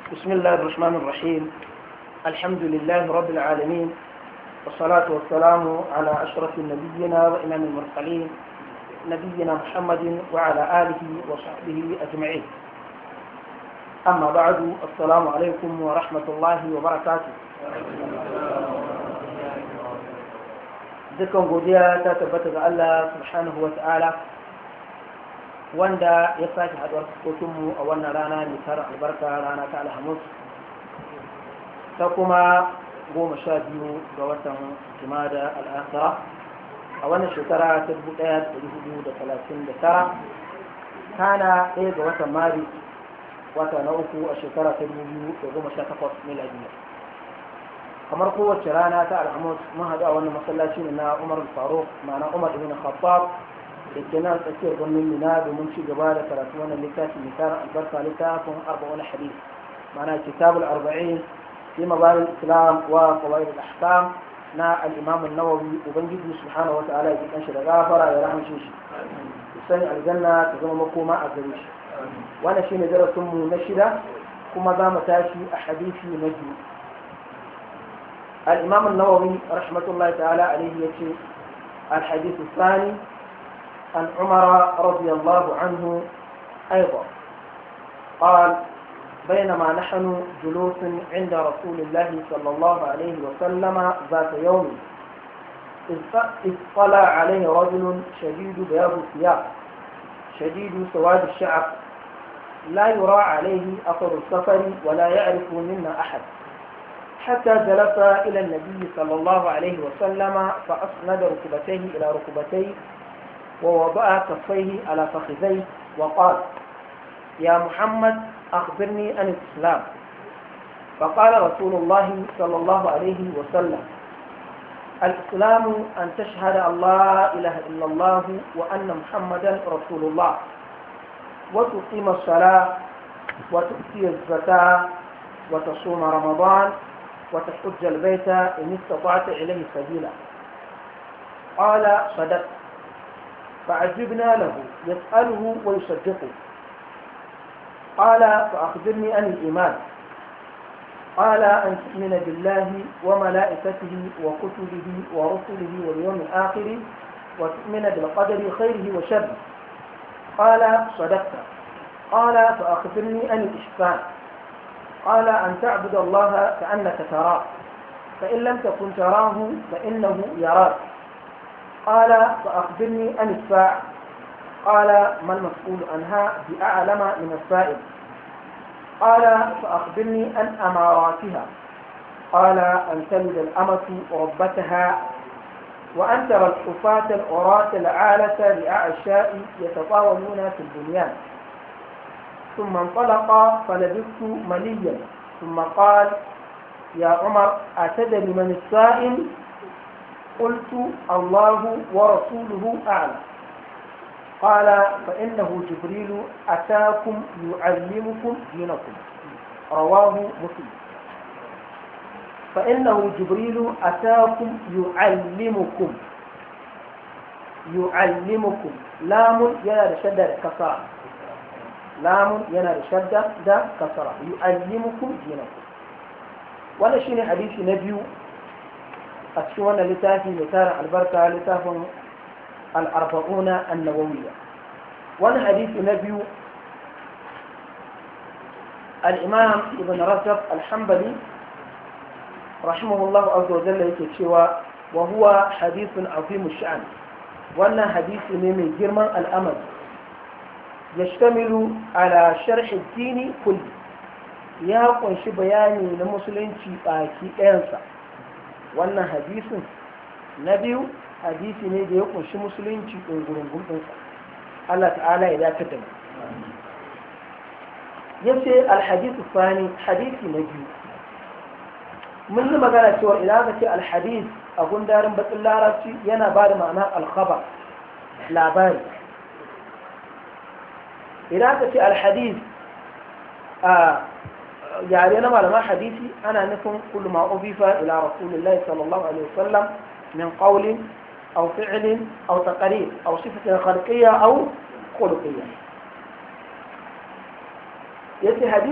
بسم الله الرحمن الرحيم الحمد لله رب العالمين والصلاة والسلام على أشرف النبيين وإمام المرسلين نبينا محمد وعلى آله وصحبه أجمعين أما بعد السلام عليكم ورحمة الله وبركاته dukkan godiya ta tabbata ga Allah subhanahu wa ta'ala wanda ya sake haɗuwar fuskokinmu a wannan rana mai tara albarka rana ta alhamis ta kuma goma sha biyu ga watan jimada al'asara a wannan shekara ta dubu ɗaya da hudu da talatin da tara kana ɗaya ga watan mari wata na uku a shekara ta dubu biyu da goma sha takwas miladiya kamar kowace rana ta alhamis mun haɗu a wannan masallaci ne na umar faruk ma'ana umar ibn khattab da ke nan tsakiyar birnin mina domin ci gaba da karatu wannan littafi mai tara albarka littafin arba'un hadith ma'ana kitabul arba'in fi mabarin islam wa qawaid al-ahkam na al-imam an-nawawi ubangiji subhanahu wa ta'ala ya kan shi da gafara ya rahmace shi sani aljanna ta zama makoma a gare shi wannan shine darasin mu na shida kuma za mu tashi a hadisi na biyu الإمام النووي رحمة الله تعالى عليه يقول الحديث الثاني عن عمر رضي الله عنه أيضا قال بينما نحن جلوس عند رسول الله صلى الله عليه وسلم ذات يوم إذ طلع عليه رجل شديد بياض الثياب شديد سواد الشعر لا يرى عليه أثر السفر ولا يعرف منا أحد حتى جلس إلى النبي صلى الله عليه وسلم فأسند ركبتيه إلى ركبتيه ووضع كفيه على فخذيه وقال يا محمد أخبرني عن الإسلام فقال رسول الله صلى الله عليه وسلم الإسلام أن تشهد أن لا إله إلا الله وأن محمدا رسول الله وتقيم الصلاة وتؤتي الزكاة وتصوم رمضان وتحج البيت إن استطعت إليه سبيلا قال صدقت فعجبنا له يسأله ويصدقه قال فأخبرني عن الإيمان قال أن تؤمن بالله وملائكته وكتبه ورسله واليوم الآخر وتؤمن بالقدر خيره وشره قال صدقت قال فأخبرني عن الإحسان قال أن تعبد الله كأنك تراه فإن لم تكن تراه فإنه يراك قال فأخبرني عن الساعة قال ما المسؤول عنها بأعلم من السائل قال فأخبرني عن أماراتها قال أن تلد الأمة ربتها وأن ترى الحفاة العراة العالة لأعشاء يتطاولون في البنيان ثم انطلق فلبثت مليا ثم قال يا عمر أتدري من السائل قلت الله ورسوله أعلم قال فإنه جبريل أتاكم يعلمكم دينكم رواه مسلم فإنه جبريل أتاكم يعلمكم يعلمكم لام يا شدة كسر lamun yana da shadda da kasara yu'allimukum dinakum wannan shine hadisi na biyu a cikin wannan littafi mai tarin albarka littafin al-arba'una an-nawawiyya wannan hadisi na biyu al-imam ibn rajab al-hanbali rahimahullah azza wa jalla yake cewa wa huwa hadithun azim sha'an wannan hadisi ne mai girman al'amari يشتمل على شرح الدين كله ya kunshi bayani na musulunci baki ɗayansa wannan hadisin na biyu hadisi ne da ya kunshi musulunci ɗungurungun ɗinsa Allah ta'ala ya dace da mu ya ce alhadisu fani hadisi na biyu mun yi magana cewa idan aka ce alhadis a gundarin bakin larabci yana ba da ma'anar alkhaba labari idan aka ce alhadis a yare na malaman hadisi ana nufin kullu ma ubifa ila rasulillahi sallallahu alaihi wasallam min qawlin aw fi'lin aw taqrir aw sifatin khalqiyya aw khuluqiyya yace hadisi